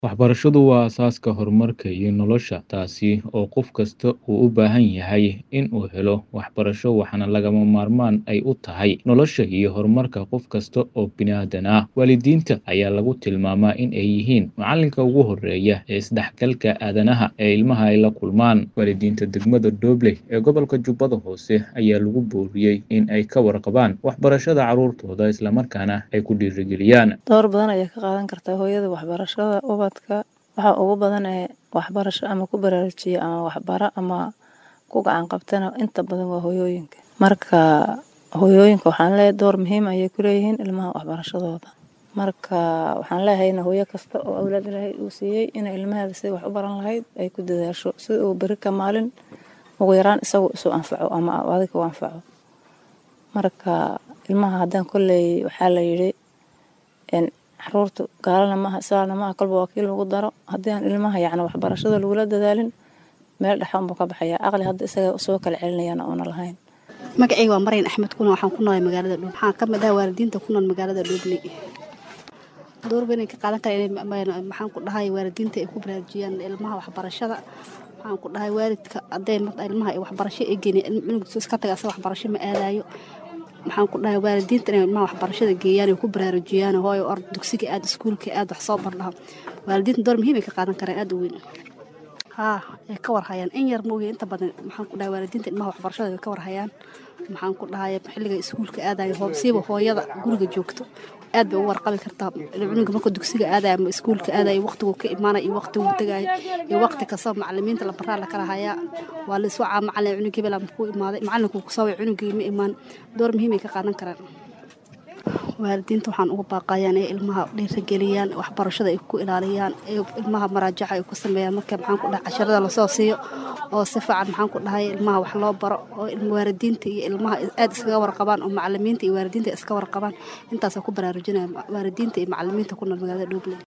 Waxbarashadu waa aasaaska horumarka iyo nolosha, taasi oo qof kasta uu u baahan yahay in uu helo waxbarasho waxaana lagama maarmaan ay u tahay nolosha iyo horumarka qof kasta oo bini'aadan ah. Waalidiinta ayaa lagu tilmaamaa in ay yihiin macalinka ugu horeeya ee isdhexgalka aadanaha ee ilmaha ay la kulmaan. Waalidiinta degmada Dooble ee gobolka Jubbada Hoose ayaa lagu booriyey in ay ka warqabaan waxbarashada carruurtooda isla markaana ay ku dhiirrigeliyaan. Door badan ayay ka qaadan kartaa hooyada waxbarashada ubadka. Waxa ugu badan ee waxbarasho ama ku baraarujiya ama waxbara ama ku gacan qabtana inta badan waa hooyooyinka. Marka hooyooyinka waxaan leeyahay door muhiim ayay ku leeyihiin ilmaha waxbarashadooda. Marka waxaan leeyahay hooyo kasta oo awlaad Ilaahay uu siiyey inay ilmaheeda sidii wax u baran lahayd ay ku dadaasho si uu beri ka maalin ugu yaraan isagu isu anfaco ama adiga u anfaco. Marka ilmaha haddaan kolley waxaa la yidhi in carruurtu gaalana maaha islaamna maaha kolba waa kii lagu daro haddii aan ilmaha yacni waxbarashada lagula dadaalin meel dhexe unbuu ka baxaya aqli hadda isaga soo kala celinayana oona lahayn. magacayga waa Maryan Axmed kuna waxaan ku noolahay magaalada Dhuuble waxaan ka mid ah waalidiinta ku nool magaalada Dhuuble door weyn ay ka qaadan karaan inay maxaan ku dhahay waalidiinta ay ku baraarujiyaan ilmaha waxbarashada waxaan ku dhahay waalidka hadday ilmaha ay waxbarasho ay geeyeen cunugisa iska taga asaga waxbarasho ma aadayo maxaan ku dhahay waalidiinta inay ilmaha waxbarashada geeyaan ay ku baraarujiyaan hooyo ord dugsiga aad iskuulka aad wax soo bardhaha waalidiinta door muhiim ay ka qaadan karaan aad u weyn haa ay ka warhayaan in yar mooye inta badan maxaan ku dhahay waalidiinta ilmaha waxbarashada ay ka warhayaan maxaan ku dhahay xilliga iskuulka aadayo siiba hooyada guriga joogto aad bay u warqabi kartaa cunuga marka dugsiga aadayo ama iskuulka aadayo waqtigu ka imaanayo iyo waqtigu tagayo iyo waqti kasta macalimiinta la baraa la kala hayaa waa la iswacaa macalin cunug hebel ama ku imaaday macalinku ku soo cunugii ma imaan door muhiim ay ka qaadan karaan waalidiinta waxaan ugu baaqayaan ee ilmaha dhiirigeliyaan waxbarashada ay ku ilaaliyaan ee ilmaha maraajaca ay ku sameeyaan marka maxaan ku dhahay casharada lasoo siiyo oo si fiican maxaan ku dhahay ilmaha wax loo baro oo waalidiinta iyo ilmaha aad iskaga warqabaan oo macalimiinta iyo waalidiinta iska warqabaan intaasoo ku baraarujinaya waalidiinta iyo macalimiinta ku nool magaalada Dhuuble